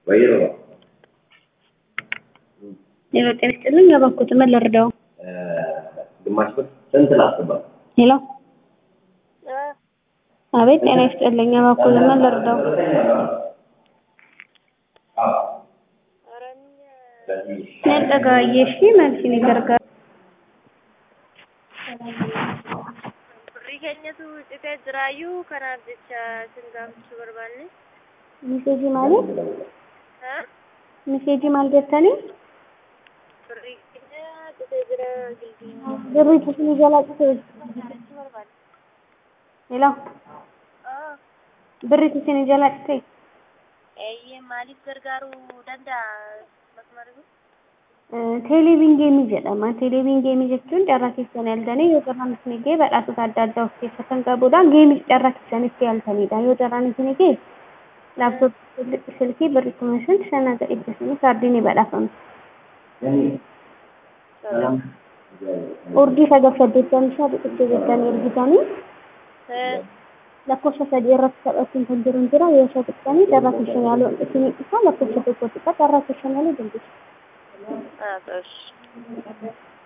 ወይሮ ሄሎ ጤና ይስጥልኝ። እባክዎት ምን ልርዳው? ግማሽ ብር ስንት ላስገባ? ሄሎ አቤት ጤና ይስጥልኝ። እባክዎት ምን ልርዳው? ነጠጋዬ እሺ መልሲን ይገርጋር Birrii keenyatu citee jiraayyuu kanaaf jecha sin gaafachuu barbaanne. ሚሴጂ ማለት Haa? ሚሴጂ maal jettanii Birrii keenya citee jira gilbii. birriitu isinii jalaa citee Gaafachuu barbaanne. ሄሎ Haa? birriitu isinii jalaa citee Eeyyee maaliif gargaaruu danda'a masmarri kun? teeleeviin geemii jedhama. Teeleeviin geemii jechuun carraa keessan yaaltanii yoo carraan isin ga'e badhaasota adda addaa of keessaa kan qabudha. Geemii carraa keessanitti yaaltanidha. Yoo carraan isin ga'e laaptooppii silkii birrii kuma shan shan haga dhibba shanii kaardii ni badhaafama. Urjii sagal saddeettamii shan biqiltuu jettanii ergitanii Haa? lakkoofsa sadii irratti taphachuun kan jiru hin jira. Yoo isa tuqxanii carraa keessan yaaluu isin ibsa lakkoofsa tokko tuqa carraa keessan yaaluu dandeessu. Haa ta'us.